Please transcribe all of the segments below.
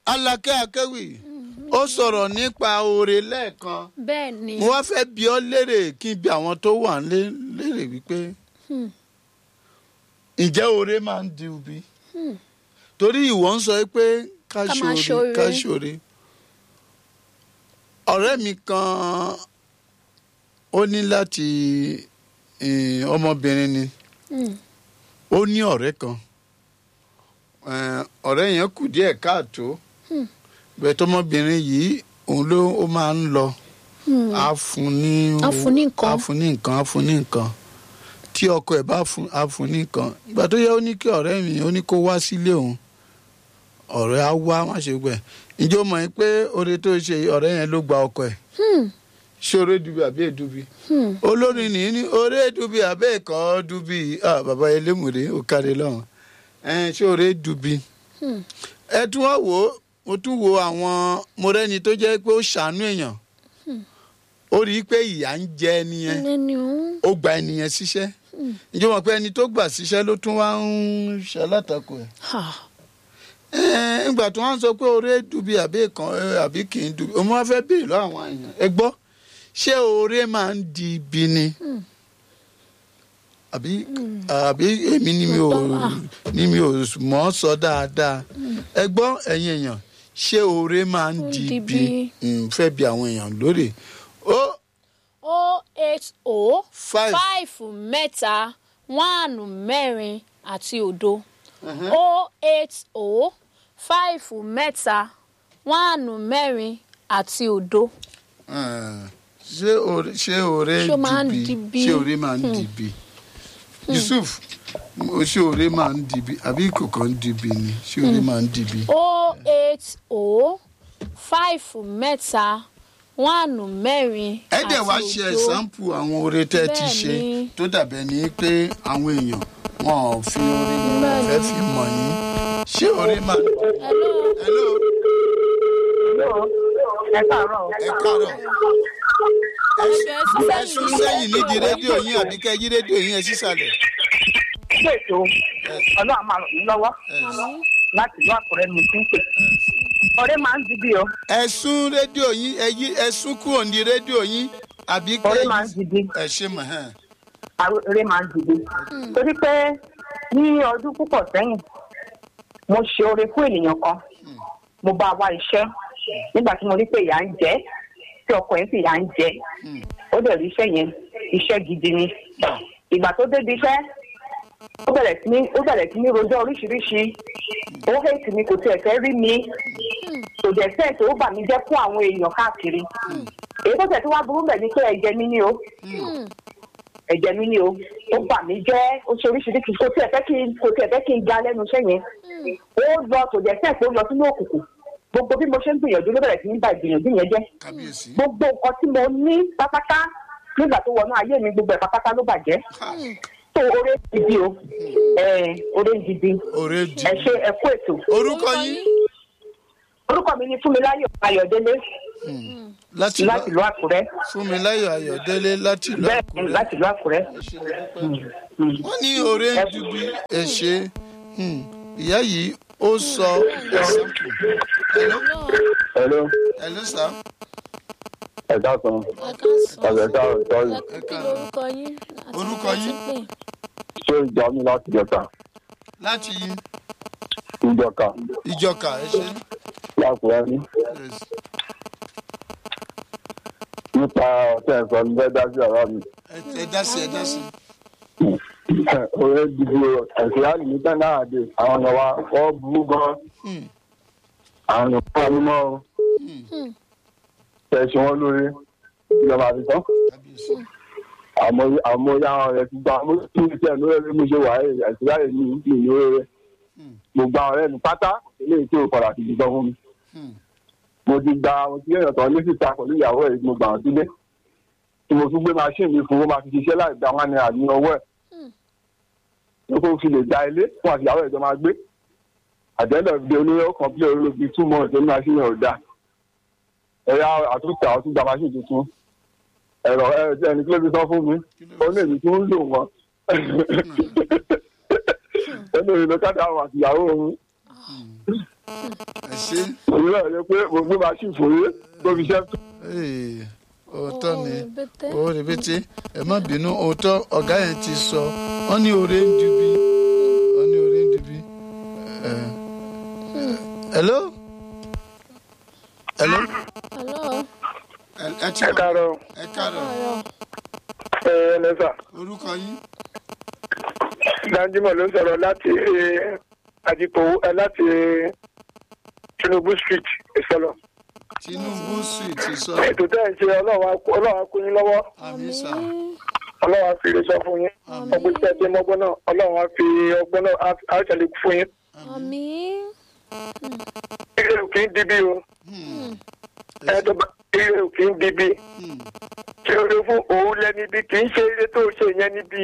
alákẹ́ akéwì ó sọ̀rọ̀ nípa oore lẹ́ẹ̀kan bẹ́ẹ̀ ni mo wá fẹ́ bi ọ́ léèrè kí n bi àwọn tó wà lé léèrè wípé Hmm. ǹjẹ́ oore máa ń di ubi torí ìwọ ń sọ pé ká Ká máa ṣoore ká ṣoore. ṣoore ọ̀rẹ́ mi kan ó ní láti eh, ọmọbìnrin ni Hmm. ó ní ọ̀rẹ́ kan Eh, ọ̀rẹ́ yẹn kù díẹ̀ káàtó Hmm. bẹ́ẹ̀ tọmọbìnrin yìí òun ló ó máa ń lọ Hmm. á fún ní Á fún ní nǹkan. á fún ní nǹkan á fún ní nǹkan tí ọkọ ẹ̀ bá fún á fún ní nǹkan ìgbà tó yẹ ó ní kí ọ̀rẹ́ mi ó ní kó wá sílé òun ọ̀rẹ́ á wá má ṣe gbẹ̀ ǹjẹ́ o mọ̀ yín pé oore tó ṣe yìí, ọ̀rẹ́ yẹn ló gba ọkọ ẹ̀ Hmm. ṣé oore dubi àbí èdubi Hmm. olórin nìyí ní oore dubi àbẹ́ ẹ̀kọ́ dubi ah, bàbá elémùrè ó kárí lọ́hùn ẹ̀ẹ́n ṣé oore dubi Hmm. ẹ tún wá wò ó mo tún wo àwọn mo rẹ́ni tó jẹ́ pé ó ṣàánú èèyàn ó rí i pé ìyà ń jẹ ẹni yẹn lẹ́ni òun. ó gba ẹni yẹn síṣẹ́ ìjọba mọ̀ pé ẹni tó gbà síṣẹ́ ló tún wá ń ṣalátakò ẹ̀ Ha. Ẹ́ẹ̀, ìgbà tí wọ́n sọ pé oore dubi àbí kan àbí kì í dubi òun wá fẹ́ béèrè lọ́wọ́ àwọn èèyàn ẹ gbọ́ ṣé oore máa ń di ibi ni àbí àbí èmi ni mi ò ni mi ò mọ̀ ọ́ sọ dáadáa ẹ gbọ́ ẹ̀yin èèyàn ṣé oore máa ń di Di ibi ibi. Mm, fẹ́ bi àwọn èèyàn lórí ó o eight o Five. five mẹ́ta one mẹ́rin àti òdo o eight o five mẹ́ta one mẹ́rin àti òdo. Eh, ṣé oore ṣé oore Ṣé ó máa ń di di ibi bí? ṣé oore máa ń di ibi Yusuf mo- ṣé oore máa ń di ibi àbí kòkó ń di ibi ni ṣé oore máa ń di ibi. o eight o five mẹ́ta one mẹ́rin ẹ àti dẹ̀ wá ṣe òdo. ẹ̀sánpù àwọn oore tẹ́ ẹ ti ṣe Bẹ́ẹ̀ni. tó dàbẹ̀ ní pé àwọn èèyàn wọn ò fi oore wọn ò fẹ́ fi mọ̀ yín ṣé oore máa. Hello. hello ẹ káàárọ̀ ẹ káàárọ̀ Ẹ̀ṣẹ̀ ẹ sún sẹ́yìn nídìí rédíò yín àbí kẹ́ yí rédíò yín ẹ sísàlẹ̀. ṣé ètò ọlọ́run máa ràn mí lọ́wọ́ láti ìlú àkùrẹ́ mi tí ń pè ọ̀rẹ́ máa ń dìbì o ẹ sún rédíò yín ẹ yí ẹ sún kúrò ní rédíò yín àbí kẹ́ ọ̀rẹ́ máa ń yí dìbì ẹ ṣe mọ̀ hàn. ọ̀rẹ́ máa ń dìbì torí pé ní ọdún púpọ̀ sẹ́yìn mo ṣe oore fún ènìyàn kan mo bá wá iṣẹ́ nígbà tí mo rí pé ìyà ń jẹ tí ọkọ yẹn sì ìyà ń jẹ ó dẹ̀ rí iṣẹ́ yẹn iṣẹ́ gidi ni ìgbà tó débi iṣẹ́ ó bẹ̀rẹ̀ sí ní ó bẹ̀rẹ̀ sí ní rojọ́ oríṣiríṣi ó hẹ́ẹ̀tì mi kò tiẹ̀ fẹ́ rí mi kò dẹ̀ fẹ́ tó bà mí jẹ́ fún àwọn èèyàn káàkiri èyí tó tẹ̀ tó wá burú bẹ̀ ni pé ẹ̀jẹ̀ mi ni o ẹ̀jẹ̀ mi ni o ó bà mí jẹ́ ó ṣe oríṣiríṣi kò tiẹ̀ fẹ́ kí n kò tiẹ̀ fẹ́ kí n ga lẹ́nu iṣẹ́ yẹn ó lọ kò dẹ̀ fẹ́ tó lọ sínú òkùnkùn gbogbo bí mo ṣe ń gbìyànjú ló bẹ̀rẹ̀ sí ní bà ìgbìyànjú yẹn jẹ́ kábíyèsí. gbogbo nǹkan tí mo ní pátápátá nígbà tó wọnú ayé mi gbogbo ẹ̀ pátápátá ló bàjẹ́ tó oore gidi o ẹ̀ oore gidi oore di. ẹ ṣe ẹ kú ètò orúkọ yín orúkọ mi ni fúnmiláyọ̀ ayọ̀délé láti láti ìlú àkúrẹ́ fúnmiláyọ̀ ayọ̀délé láti ìlú bẹ́ẹ̀ ni àkúrẹ́. láti ìlú àkúrẹ́ wọ́n ní oore ń ju bí ẹ ṣe hmm, ìyá yìí ó sọ ẹ̀sánpù. hello Hello, hello sir. ẹ káàsán. Ọ̀sẹ̀ káàrọ̀ sọ́ọ̀rì. ẹ káàárọ̀. orúkọ yín àti Orúkọ ibi yín? tí ń pè. Ṣé ìjà mi láti jọta? láti Ìjọka ìjọka ẹ ṣe. lákùrẹ́ ní. Yes. Nípa ọ̀sẹ̀ ẹ̀sọ́ ní bẹ́ẹ̀ dájú ọ̀rọ̀ mi. Ẹ- ẹ dá sí ẹ dá sí. Oye dìbò ẹ̀sìn láti ní tẹ́ náà dé. Àwọn èèyàn wa wọ́n burú gan. Hmm. Àwọn èèyàn fún ọdún mọ́ o. Ṣé ṣe wọ́n lórí? Ìjọba àti tán. kábíyèsí. Àmọ́ àmọ́ ya àwọn ọ̀rẹ́ ti gba mo tún ní sẹ́ẹ̀ lórí ẹ̀rí mo ṣe wà ẹ̀ ẹ̀sìn láyé ní ìlú ìlú rẹ̀. Mo gba ọ̀rẹ́ mi pátá, eléyìí tí ò padà ti di gbọ́ fún mi. Hmm. mo ti gba mo ti lẹ́yìn ọ̀tọ̀ ní síta pẹ̀lú ìyàwó ẹ̀ mo gbà wọ́n sílé tí mo tún gbé machine mi fún ó máa fi ṣiṣẹ́ láì gba wọn ní àní ọwọ́ ẹ̀ tó kó fi lè gba ilé fún àti ìyàwó ẹ̀ jọ máa gbé àjẹ́lẹ̀ bí olóyè kan bí olóbi two months ní machine ẹ̀ ò dáa ẹ̀yà àtúntà ọtún gba machine tuntun ẹ̀rọ ẹ̀ ẹni kí ló fi sọ fún mi ó ní èmi tí ń lò wọ́n ó ní èmi ló kájà àwọn àti ìyàwó òun ẹ ṣe òun náà yẹ pé mo gbé machine fòye tó fi ṣẹ́ Ee, òótọ́ ni Ó rẹpẹtẹ. ó rẹpẹtẹ ẹ má bínú òótọ́ ọ̀gá yẹn ti sọ wọ́n ní oore ń dubi wọ́n ní oore ń dubi. Ẹ, hello hello hello ẹ ẹ ti ẹ káàárọ̀ ẹ káàárọ̀ ọ̀rọ̀ ẹ ẹlẹ́sà orúkọ yín danjumọ ló ń sọ̀rọ̀ láti àdìpọ̀ láti tinubu street ìsọlọ tinubu street sọ ètò tẹ́ ẹ̀ ń ṣe ọlọ́wà kún yín lọ́wọ́ àmì sà ọlọ́wà fi lè sọ fún yín ọgbọ́n tí ẹ jẹ́ mọ́gbọ́n náà ọlọ́wà fi ọgbọ́n náà á ṣẹlẹ̀ fún yín. àmì ire ò kì í dibi o ẹ tó bá ire ò kì í dibi ṣé o lè fún òun lẹ́ni bí kì í ṣe ire tó ṣe yẹn níbi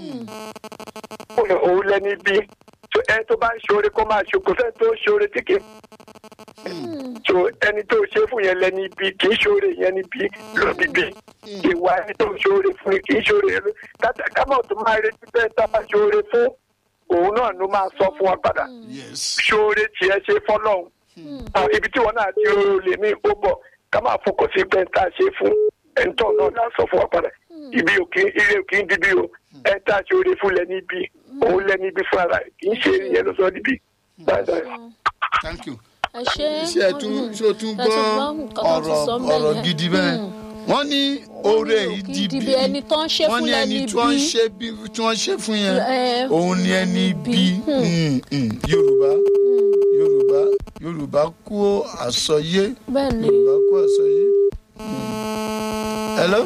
òun lẹ́ni bí ẹ tó bá ń ṣoore kó máa ṣe kò fẹ́ tó ṣoore tí kì í so ẹni tó ṣe fún yẹn lẹ́ni bí kì í ṣoore yẹn níbi lódìbí ìwà ẹni tó ṣoore fún kì í ṣoore kátà kámọ̀ tó máa retí bẹ́ẹ̀ tá a bá ṣoore fún òun náà ló máa sọ fún wa padà yes ṣoore tiẹ̀ ṣe fọ́lọ́hún àwọn ibi tí wọn náà ti rò lè ní ó bọ̀ ká máa fọkàn sí pé tá a ṣe fún ẹ̀ńtọ́ náà náà sọ fún wa padà ibi òkè ire òkè ń dibi o ẹ̀ tá a ṣe oore fún lẹ́ni ibi òun lẹ́ni ibi fún ara ẹ̀ kì í ṣe ìyẹn ló sọ níbi. thank you ẹ ṣe ṣé ẹ tún ṣé o tún ẹ gbọ́ nǹkan tó ti ọ̀rọ̀ sọ ńbẹ̀ ọ̀rọ̀ yẹn. gidi bẹ́ẹ̀ wọ́n ní oore yìí kì di í di bí bí ẹni tó ń ṣe wọ́n fún ní ẹni lẹ́ni tí wọ́n ń bí. ṣe bí tí wọ́n ń ṣe fún yẹn Ẹ, òun ni ẹni bí bí. Mm, mm. yorùbá yorùbá yorùbá kú àsọyé bẹ́ẹ̀ ni yorùbá kú àsọyé. Mm. hello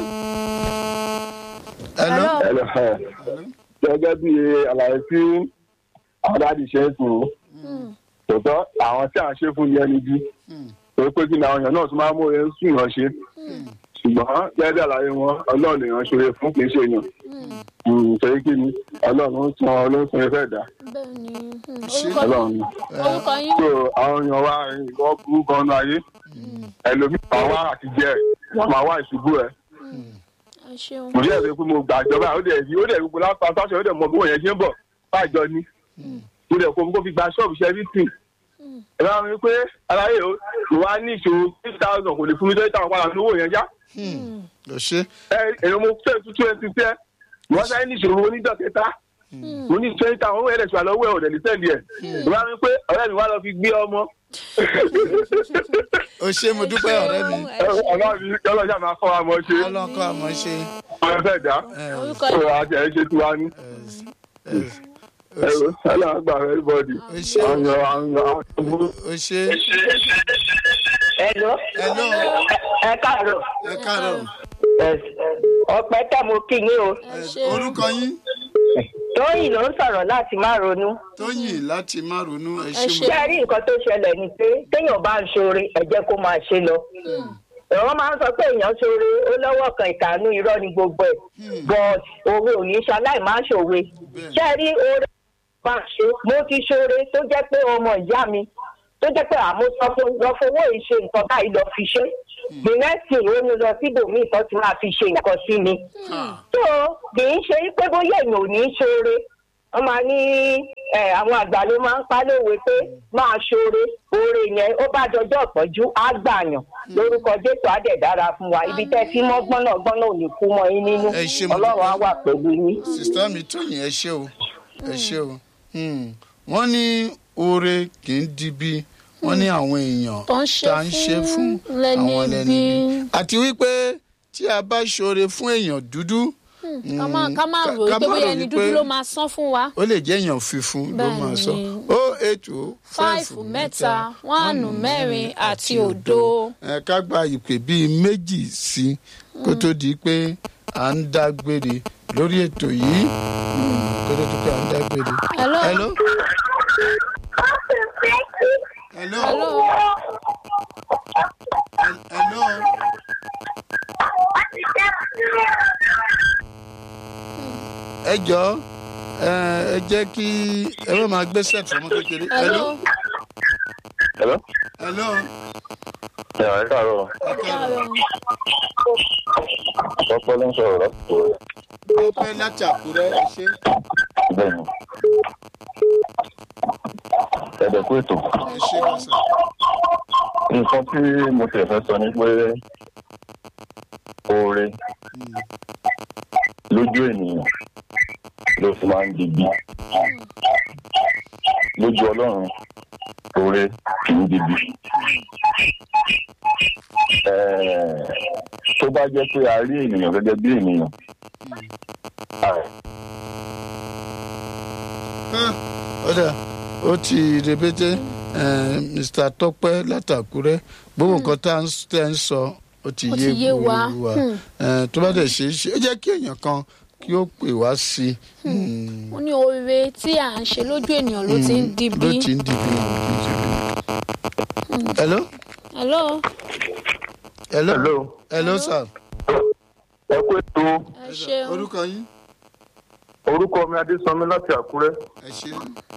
hello Hello. gẹ́gẹ́ bí àlàyé tí àdáàdì ṣe ń sùn tòótọ́ àwọn tí à ń ṣe fún yẹn níbí torí pé kí ni àwọn èèyàn náà tún máa ń mú oore sùn yàn ṣe ṣùgbọ́n gẹ́gẹ́ bí àlàyé wọn ọlọ́run lè yàn ṣoore fún kì í ṣe èèyàn torí kí ni ọlọ́run ń san ọlọ́run san ẹfẹ́ dà bẹ́ẹ̀ ni hmm, Ṣé- orúkọ ọlọ́run ni. orúkọ yín so àwọn èèyàn wa ìwọ burú gan ní ayé ẹlòmíì máa wá àtijọ́ ẹ̀ wọ́n máa wá ìṣubú ẹ̀ ẹ ṣeun mo dẹ̀ rí pé mo gbà jọba ó dẹ̀ rí ó dẹ̀ rí pé lápá sáṣọ ó dẹ̀ mọ bí wọ́n yẹn ṣe ń bọ̀ bájọ ni mo dẹ̀ kó mo kó fi gba ṣọ́ọ̀bù ṣe everything ẹ bá mi pé aláyè o kò wá ní ìṣòro six thousand kò lè fún mi twenty thousand padà lówó yẹn já lọ ṣe ẹ èèyàn mo tẹ̀ two twenty tẹ́ wọ́n sáré ní ìṣòro onídọ̀ kẹta mo ní twenty thousand owó ẹ̀rẹ̀ ṣùgbọ́n lọ́wọ́ ẹ̀ ọ̀dẹ̀ ní sẹ́ndì ẹ̀ ẹ bá mi pé ọ̀rẹ́ mi wá lọ fi gbé ọmọ o ṣe mo dúpẹ́ ọ̀rẹ́ mi ẹ ṣeun. ọlọ́run mi ọlọ́jà máa kọ́ wa mọ́ ṣe ọlọ́kọ́ àmọ́ ṣe ọ̀rẹ́ fẹ́ dá orúkọ ọ̀rọ̀ yín àti ẹ̀ ṣe tiwa ní. ẹ̀rọ ẹ̀rọ àgbà everybody o ṣe àwọn àwọn àwọn ọmọ. o ṣe Hello. hello ẹ káàárọ̀ ẹ káàárọ̀ ọpẹ́ tẹ́ mo kí yín o ẹ ṣe orúkọ yín tóyìn ló ń sọ̀rọ̀ láti má ronú tóyìn láti má ronú ẹ Ẹ ṣe ṣé. mo ṣé ẹ rí nǹkan tó ṣẹlẹ̀ ni pé téèyàn bá ń ṣoore ẹ jẹ́ kó máa ṣe lọ wọ́n máa ń sọ pé èèyàn ṣoore ó lọ́wọ́ kan ìkànnú irọ́ ni gbogbo ẹ̀ but òwe ò ní ṣaláì máa ṣòwe ṣé ẹ rí oore máa ṣe mo ti ṣoore tó jẹ́ pé ọmọ ìyá mi tó jẹ́ pé àmọ́ sọ fún lọ fowó ìṣe nǹkan báyìí lọ fi ṣe the next thing ó ní lọ síbòmíì tó ti máa fi ṣe nǹkan sí mi tó kì í ṣe pé bóyá èèyàn ò ní í ṣoore wọ́n máa ní ẹ, àwọn àgbà ló máa ń pa lówe pé máa ṣoore oore yẹn ó bá dọjọ́ ìpọ́njú á gbàyàn lórúkọ jésù á dẹ̀ dára fún wa ibi tẹ́ tí mọ́ gbọ́nà gbọ́nà ò ní kú mọ́ yín nínú Ẹ ṣé mo ọlọ́run á dúpẹ́. wà pẹ̀lú yín. sista mi tóyìn ẹ ṣe o ẹ ṣe o Hmm. wọ́n ní oore kì í di bí wọ́n ní àwọn èèyàn Tó ń ṣe tá ń ṣe fún fún lẹ́ni àwọn lẹ́ni bí. bí àti wípé tí a bá ṣoore fún èèyàn dúdú ká má ká má ká- rò ká pé má bóyá rò ẹni wípé- dúdú ló máa san fún wa ó lè jẹ́ èèyàn funfun ló Bẹ́ẹ̀ máa sọ ni. o eight o fáìfù mẹ́ta wánù mẹ́rin àti òdo. ẹ ká gba ìpè bíi méjì sí kó tó di pé à ń dágbére lórí ètò yìí Hmm, kó tó di pé à ń dágbére. Hello. hello. hello. hello hello. ẹ jọ ẹ ẹ jẹ́ kí ẹ má máa gbé set ọmọ kékeré. hello Hello? hello. ẹ ẹ káàárọ̀ ẹ káàárọ̀. ọpọ ló ń sọ̀rọ̀ láti ọpẹ́ láti àkúrẹ́ ẹ ṣe. bẹ́ẹ̀ ni ẹ̀dẹ̀ kú ètò ẹ ṣe kọsà. nǹkan tí mo tẹ̀ fẹ́ sọ ni pé oore lójú ènìyàn ló fi máa ń digbí lójú ọlọ́run oore kì í digbí. Ẹ̀ẹ̀, tó bá jẹ́ pé a rí ènìyàn gẹ́gẹ́ bí ènìyàn a- ọ̀dà ó ti rẹpẹtẹ mr tọpẹ látàkúrẹ gbogbo nǹkan tá à ń tẹ́ ń sọ ó ti Ó yé ti yé wa. wa Hmm. Eh, tó bá dẹ̀ ṣe é ṣe ó jẹ́ kí èèyàn kan kí ó pè wá sí i Hmm. ó ní oore tí à ń ṣe lójú ènìyàn ló ti ń di ló bí. ti ń di bí. hello hello hello Hello. hello sir ẹ kú ètò ẹ ṣeun orúkọ yín orúkọ mi adésanmi láti àkúrẹ́. ẹ ṣe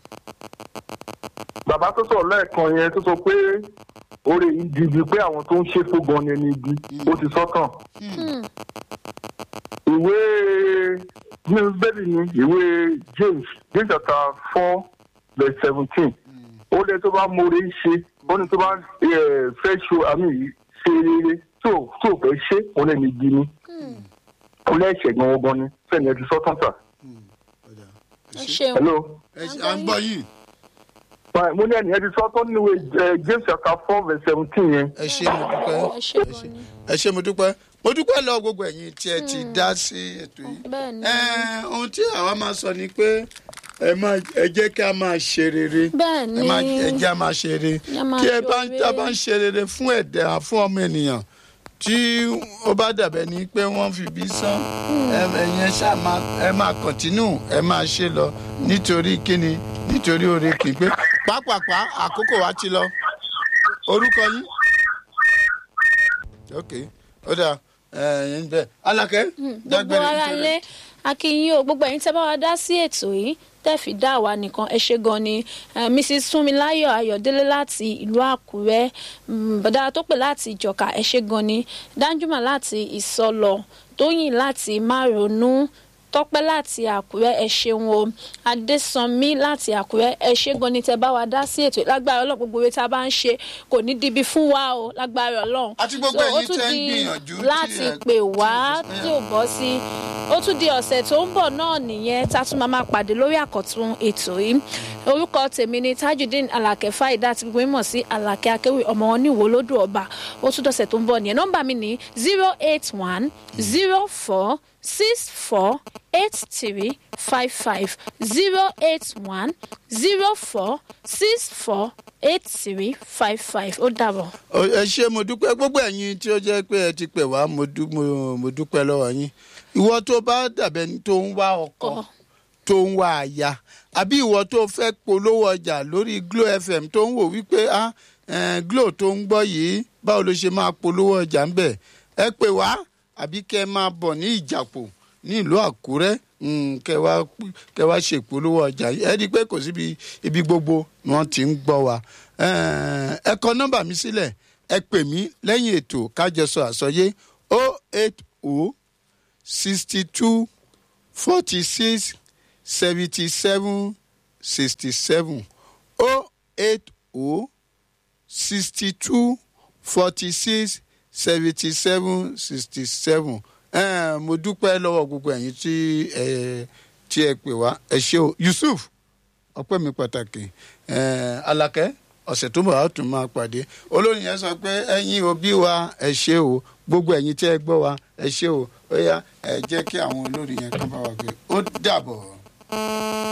bàbá tó sọ̀rọ̀ lẹ́ẹ̀kan yẹn tó sọ pé oore yìí di ibi pé àwọn tó ń ṣe fún gan ni ẹni ibi ó ti sọ́tàn. Hmm. ìwé ní bẹ́ẹ̀ni ni ìwé james james chapter four verse seventeen ó lé tó bá mọ̀ọ́rẹ́ ṣe ó ní tó bá eh, fẹ́ ṣe àmì ṣe rere tó tó fẹ́ ṣe òun ẹni ibi ni ó lẹ́ẹ̀ṣẹ̀ gan gan ni fẹ́ẹ̀ni ẹ ti sọ́tàn sà. ẹ ṣeun hello. ẹ ṣe à ń gbọ́ yìí Right, mo ní ẹni ẹ ti sọ́tàn nínú ìwé eh, james chapter four verse seventeen yẹn. ẹ ṣe mo dúpẹ́ ẹ ṣe gan ni ẹ ṣe mo dúpẹ́ mo dúpẹ́ lọ gbogbo ẹ̀yin tí ẹ ti dá sí ètò yìí. bẹ́ẹ̀ ni Ẹ, ohun tí àwa máa sọ ni pé ẹ máa ẹ jẹ́ kí a máa ṣe rere bẹ́ẹ̀ ẹ ni máa ẹ jẹ́ a máa ṣe rere Ẹ máa tí ẹ bá ṣoore. tá a bá ń ṣe rere fún ẹ̀dá fún ọmọ ènìyàn tí ó bá dàbẹ̀ ni pé wọ́n fi bí sán ẹ ẹ̀yin ẹ ṣáà máa ẹ máa kọ̀tínú ẹ máa ṣe lọ nítorí kíni nítorí oore kì í pé pápápá àkókò wa ti lọ orúkọ yín ok ó dà ẹ̀yin bẹ́ẹ̀ alákẹ́ gbogbo dágbére ara nítorí- lé akínyìn o gbogbo ẹ̀yin tẹ́ bá wa dá sí ètò yìí tẹ́ẹ̀fì dá àwa nìkan ẹ ṣe gan ni Eh, mrs funmilayo ayọ̀délé láti ìlú àkúrẹ́ mm, bọ̀dá tó pè láti ìjọ̀ka ẹ ṣe gan ni danjuma láti ìsọlọ tóyìn láti márùnún tọ́pẹ́ láti àkúrẹ́ ẹ ṣeun o adésànmí láti àkúrẹ́ ẹ ṣe gan ni tẹ́ bá wa dá sí ètò yìí. lágbára ọlọ́run gbogbo ewé tá a bá ń ṣe kò ní dibi fún wa o lágbára ọlọ́run Àti gbogbo So, ó ẹ̀yin tún tẹ́ ń di gbìyànjú tí láti ẹ- pè wá tí ẹ- tí ò bọ́ sí ó tún di ọ̀sẹ̀ tó ń bọ̀ náà nìyẹn tá a tún máa máa pàdé lórí àkọ́tún ètò yìí orúkọ tèmi ni tajudeen alake faida tí gbogbo mímọ̀ sí alake akéwì ọmọ wọn ní ìwò lódò ọba ó tún dọ̀sẹ̀ tó ń bọ̀ nìyẹn nọ́mbà mi ní zero eight one zero four six four eight three five five zero eight one zero four six four eight three five five ó dàbọ̀. Ó- ẹ ṣe mo dúpẹ́ gbogbo ẹ̀yin tí ó jẹ́ pé ẹ ti pè wá mo dú- mo- mo dúpẹ́ lọ́wọ́ yín ìwọ tó bá dàbẹ̀ ni tó ń wá ọkọ Ọkọ. tó ń wá aya àbí ìwọ tó fẹ́ polówó ọjà lórí glo fm tó ń wò wípé ah eh, glo tó ń gbọ́ yìí báwo ló ṣe máa polówó ọjà ń bẹ̀ ẹ pè wá àbí kẹ́ ẹ máa bọ̀ ní ìjàpò ní ìlú àkúrẹ́ mm, kẹ́ wá kẹ́ wá ṣèpolówó ọjà yìí ẹ rí i pé kò síbi ibi gbogbo ni wọ́n ti ń gbọ́ wa Eh, ẹ kọ nọ́mbà mi sílẹ̀ ẹ pè mí lẹ́yìn ètò kájọsọ àsọyé o eight o sixty two forty six seventy seven sixty seven o eight o sixty two forty six seventy seven sixty seven mo dúpẹ́ lọ́wọ́ gbogbo ẹ̀yin tí ẹ tí ẹ pè wá ẹ ṣé o yusuf ọpẹ́ mi pàtàkì eh, alakẹ́ ọ̀sẹ̀ tó bọ̀ á tún máa pàdé olórin yẹn sọ pé ẹ̀yin òbí wa ẹ ṣé o gbogbo ẹ̀yin tí ẹ gbọ́ wa ẹ ṣé o ó yá ẹ jẹ́ kí àwọn olórin yẹn kán bá wa gbé ó dàbọ̀.